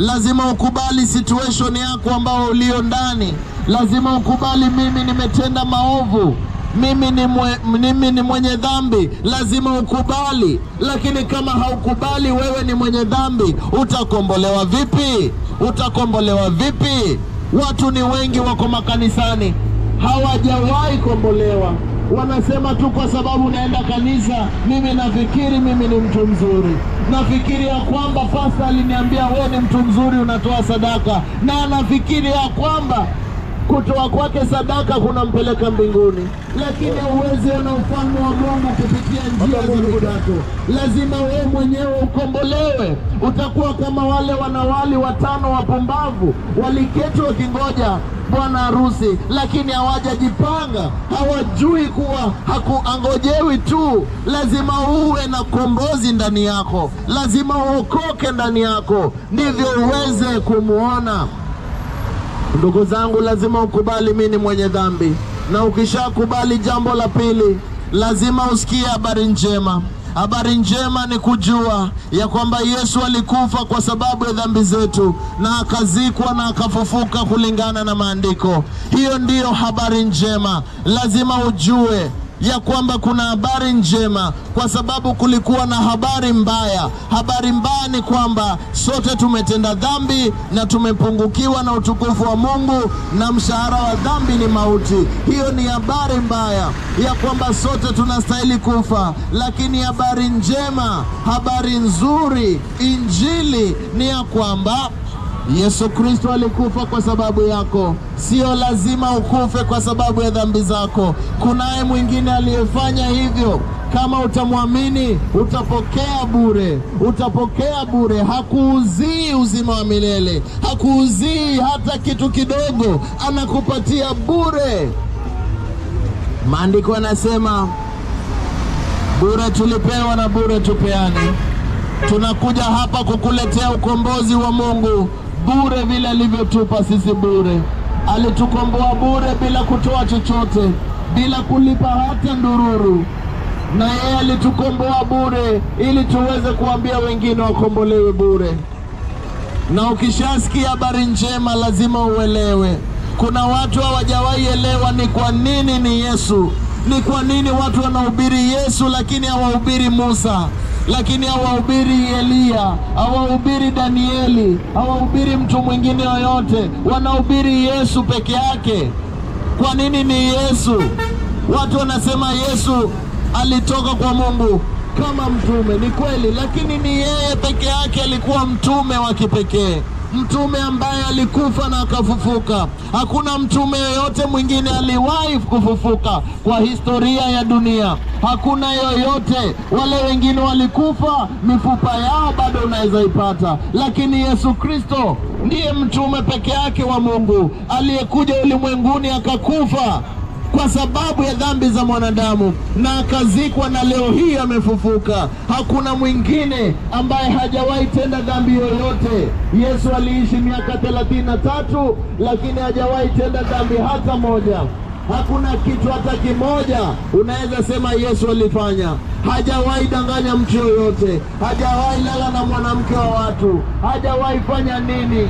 lazima ukubali situation yako ambao ulio ndani. Lazima ukubali, mimi nimetenda maovu, mimi ni, mwe, mimi ni mwenye dhambi, lazima ukubali. Lakini kama haukubali wewe ni mwenye dhambi, utakombolewa vipi? Utakombolewa vipi? Watu ni wengi wako makanisani hawajawahi kombolewa, wanasema tu kwa sababu naenda kanisa, mimi nafikiri mimi ni mtu mzuri, nafikiri ya kwamba pasta aliniambia wewe ni mtu mzuri, unatoa sadaka, na anafikiri ya kwamba kutoa kwake sadaka kunampeleka mbinguni, lakini huwezi ona ufalme wa Mungu kupitia njia za mikato. Lazima wewe mwenyewe ukombolewe. Utakuwa kama wale wanawali watano wapumbavu waliketi wakingoja bwana harusi, lakini hawajajipanga, hawajui kuwa hakuangojewi tu. Lazima uwe na kombozi ndani yako, lazima uokoke ndani yako, ndivyo uweze kumwona Ndugu zangu, lazima ukubali mimi ni mwenye dhambi, na ukishakubali, jambo la pili, lazima usikie habari njema. Habari njema ni kujua ya kwamba Yesu alikufa kwa sababu ya dhambi zetu na akazikwa na akafufuka kulingana na maandiko. Hiyo ndiyo habari njema. Lazima ujue ya kwamba kuna habari njema, kwa sababu kulikuwa na habari mbaya. Habari mbaya ni kwamba sote tumetenda dhambi na tumepungukiwa na utukufu wa Mungu, na mshahara wa dhambi ni mauti. Hiyo ni habari mbaya ya kwamba sote tunastahili kufa, lakini habari njema, habari nzuri, injili ni ya kwamba Yesu Kristo alikufa kwa sababu yako. Sio lazima ukufe kwa sababu ya dhambi zako. Kunaye mwingine aliyefanya hivyo. Kama utamwamini utapokea bure, utapokea bure. Hakuuzii uzima wa milele, hakuuzii hata kitu kidogo, anakupatia bure. Maandiko yanasema bure tulipewa na bure tupeane. Tunakuja hapa kukuletea ukombozi wa Mungu bure, vile alivyotupa sisi bure. Alitukomboa bure bila kutoa chochote, bila kulipa hata ndururu, na yeye alitukomboa bure ili tuweze kuambia wengine wakombolewe bure. Na ukishasikia habari njema, lazima uelewe. Kuna watu hawajawahi elewa ni kwa nini ni Yesu, ni kwa nini watu wanahubiri Yesu lakini hawahubiri Musa lakini hawahubiri Eliya, hawahubiri Danieli, hawahubiri mtu mwingine yoyote, wanahubiri Yesu peke yake. Kwa nini ni Yesu? Watu wanasema Yesu alitoka kwa Mungu kama mtume, ni kweli, lakini ni yeye peke yake alikuwa mtume wa kipekee mtume ambaye alikufa na akafufuka. Hakuna mtume yoyote mwingine aliwahi kufufuka kwa historia ya dunia, hakuna yoyote. Wale wengine walikufa, mifupa yao bado unaweza ipata, lakini Yesu Kristo ndiye mtume peke yake wa Mungu aliyekuja ulimwenguni akakufa kwa sababu ya dhambi za mwanadamu na akazikwa, na leo hii amefufuka. Hakuna mwingine ambaye hajawahi tenda dhambi yoyote. Yesu aliishi miaka thelathini na tatu lakini hajawahi tenda dhambi hata moja. Hakuna kitu hata kimoja unaweza sema Yesu alifanya. Hajawahi danganya mtu yoyote, hajawahi lala na mwanamke wa watu, hajawahi fanya nini,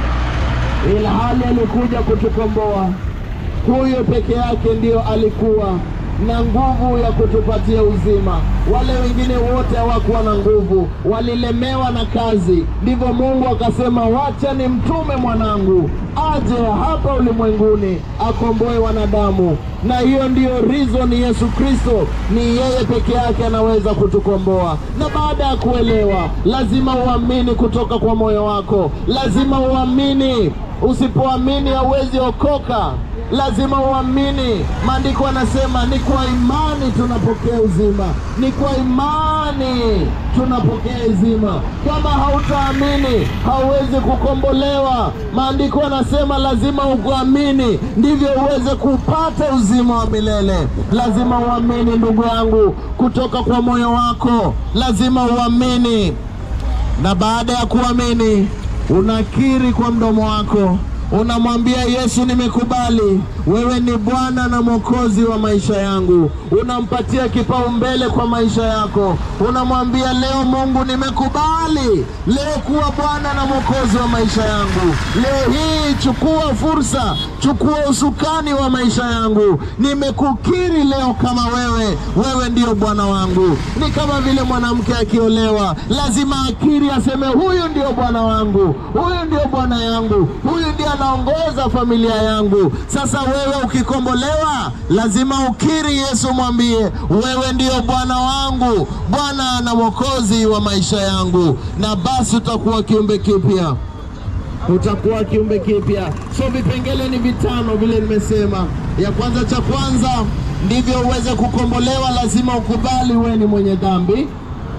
ila hali alikuja kutukomboa. Huyo peke yake ndiyo alikuwa na nguvu ya kutupatia uzima. Wale wengine wote hawakuwa na nguvu, walilemewa na kazi. Ndivyo Mungu akasema, wacha ni mtume mwanangu aje hapa ulimwenguni akomboe wanadamu. Na hiyo ndiyo reason Yesu Kristo ni yeye peke yake anaweza kutukomboa. Na baada ya kuelewa, lazima uamini kutoka kwa moyo wako, lazima uamini. Usipoamini hauwezi okoka lazima uamini. Maandiko yanasema ni kwa imani tunapokea uzima, ni kwa imani tunapokea uzima. Kama hautaamini hauwezi kukombolewa. Maandiko yanasema lazima ukuamini ndivyo uweze kupata uzima wa milele. Lazima uamini ndugu yangu, kutoka kwa moyo wako, lazima uamini, na baada ya kuamini unakiri kwa mdomo wako unamwambia Yesu, nimekubali wewe ni Bwana na Mwokozi wa maisha yangu. Unampatia kipaumbele kwa maisha yako, unamwambia leo, Mungu, nimekubali leo kuwa Bwana na Mwokozi wa maisha yangu. Leo hii chukua fursa, chukua usukani wa maisha yangu. Nimekukiri leo kama wewe, wewe ndio Bwana wangu. Ni kama vile mwanamke akiolewa, lazima akiri, aseme huyu ndio Bwana wangu, huyu ndio Bwana yangu, huyu ndiye anaongoza familia yangu. Sasa wewe ukikombolewa, lazima ukiri Yesu, mwambie wewe ndio Bwana wangu, Bwana na Mwokozi wa maisha yangu, na basi utakuwa kiumbe kipya utakuwa kiumbe kipya. So vipengele ni vitano vile nimesema. Ya kwanza, cha kwanza, ndivyo uweze kukombolewa, lazima ukubali wewe ni mwenye dhambi,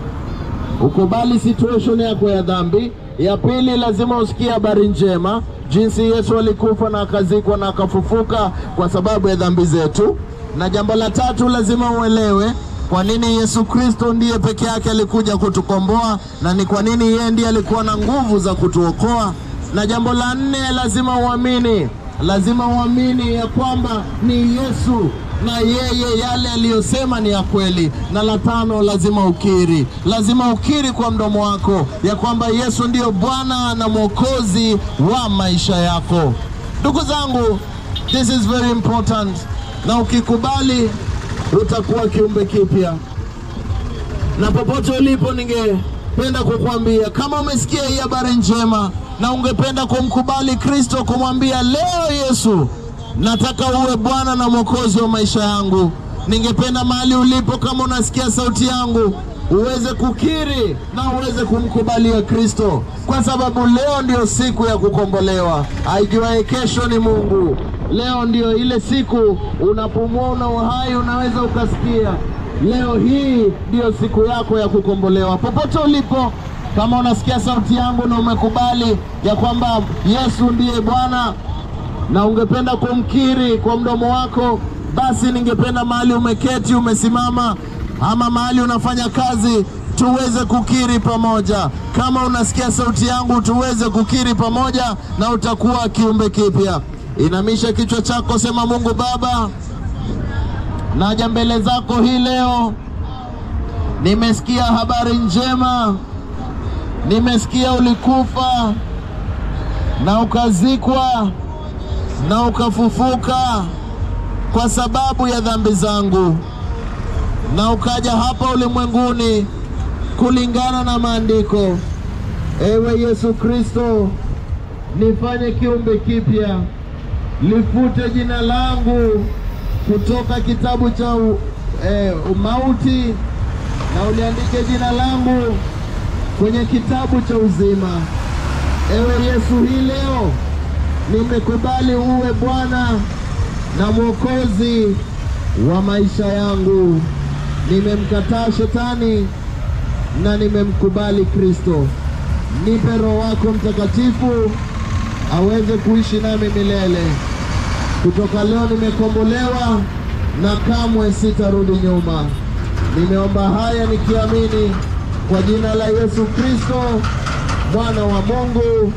ukubali situation yako ya dhambi. Ya pili, lazima usikie habari njema, jinsi Yesu alikufa na akazikwa na akafufuka kwa sababu ya dhambi zetu. Na jambo la tatu, lazima uelewe kwa nini Yesu Kristo ndiye peke yake alikuja kutukomboa na ni kwa nini yeye ndiye alikuwa na nguvu za kutuokoa. Na jambo la nne, lazima uamini, lazima uamini ya kwamba ni Yesu na yeye yale aliyosema ni ya kweli. Na la tano, lazima ukiri, lazima ukiri kwa mdomo wako ya kwamba Yesu ndiyo Bwana na Mwokozi wa maisha yako. Ndugu zangu, this is very important, na ukikubali utakuwa kiumbe kipya. Na popote ulipo, ningependa kukwambia kama umesikia hii habari njema na ungependa kumkubali Kristo, kumwambia leo, Yesu, nataka uwe Bwana na Mwokozi wa maisha yangu, ningependa mahali ulipo, kama unasikia sauti yangu, uweze kukiri na uweze kumkubalia Kristo, kwa sababu leo ndio siku ya kukombolewa. Aijuaye kesho ni Mungu. Leo ndio ile siku unapumua, una uhai, unaweza ukasikia. Leo hii ndio siku yako ya kukombolewa. Popote ulipo, kama unasikia sauti yangu na umekubali ya kwamba Yesu ndiye Bwana na ungependa kumkiri kwa mdomo wako, basi ningependa mahali umeketi, umesimama, ama mahali unafanya kazi, tuweze kukiri pamoja. Kama unasikia sauti yangu, tuweze kukiri pamoja, na utakuwa kiumbe kipya. Inamisha kichwa chako, sema: Mungu Baba, naja mbele zako hii leo, nimesikia habari njema, nimesikia ulikufa na ukazikwa na ukafufuka kwa sababu ya dhambi zangu, na ukaja hapa ulimwenguni kulingana na maandiko. Ewe Yesu Kristo, nifanye kiumbe kipya, lifute jina langu kutoka kitabu cha eh, mauti na uliandike jina langu kwenye kitabu cha uzima. Ewe Yesu, hii leo nimekubali uwe Bwana na Mwokozi wa maisha yangu. Nimemkataa shetani na nimemkubali Kristo. Nipe Roho wako Mtakatifu aweze kuishi nami milele. Kutoka leo nimekombolewa na kamwe sitarudi nyuma. Nimeomba haya nikiamini kwa jina la Yesu Kristo, mwana wa Mungu.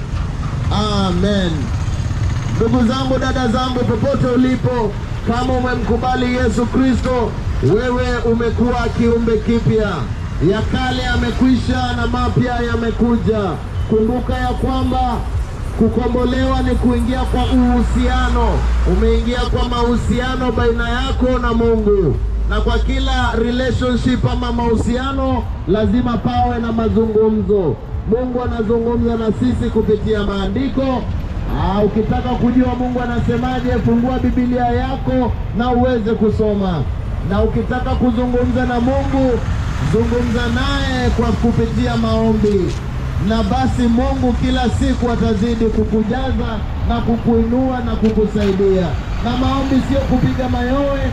Amen. Ndugu zangu, dada zangu, popote ulipo, kama umemkubali Yesu Kristo, wewe umekuwa kiumbe kipya. Ya kale yamekwisha na mapya yamekuja. Kumbuka ya kwamba kukombolewa ni kuingia kwa uhusiano. Umeingia kwa mahusiano baina yako na Mungu, na kwa kila relationship ama mahusiano lazima pawe na mazungumzo. Mungu anazungumza na sisi kupitia maandiko. Ah, ukitaka kujua Mungu anasemaje, fungua Biblia yako na uweze kusoma. Na ukitaka kuzungumza na Mungu, zungumza naye kwa kupitia maombi, na basi Mungu kila siku atazidi kukujaza na kukuinua na kukusaidia. Na maombi sio kupiga mayowe,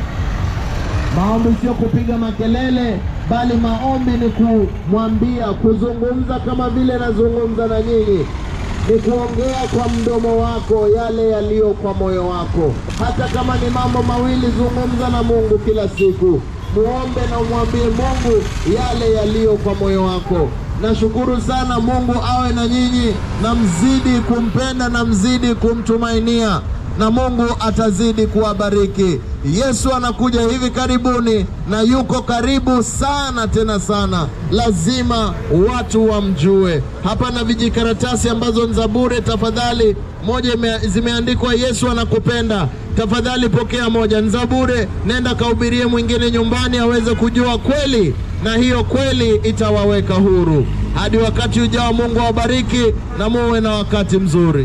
maombi sio kupiga makelele, bali maombi ni kumwambia, kuzungumza kama vile nazungumza na nyinyi ni kuongea kwa mdomo wako yale yaliyo kwa moyo wako. Hata kama ni mambo mawili, zungumza na Mungu kila siku, muombe na umwambie Mungu yale yaliyo kwa moyo wako. Nashukuru sana. Mungu awe na nyinyi na mzidi kumpenda na mzidi kumtumainia na Mungu atazidi kuwabariki. Yesu anakuja hivi karibuni na yuko karibu sana tena sana, lazima watu wamjue. Hapa na vijikaratasi ambazo ni za bure, tafadhali. Moja ime, zimeandikwa Yesu anakupenda, tafadhali pokea moja, ni za bure. Nenda kahubirie mwingine nyumbani aweze kujua kweli, na hiyo kweli itawaweka huru. Hadi wakati ujao, Mungu awabariki na muwe na wakati mzuri.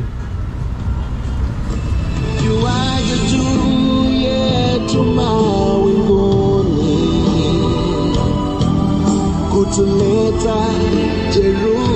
Juaje juu yetu mawinguni kutuleta Jerusalemu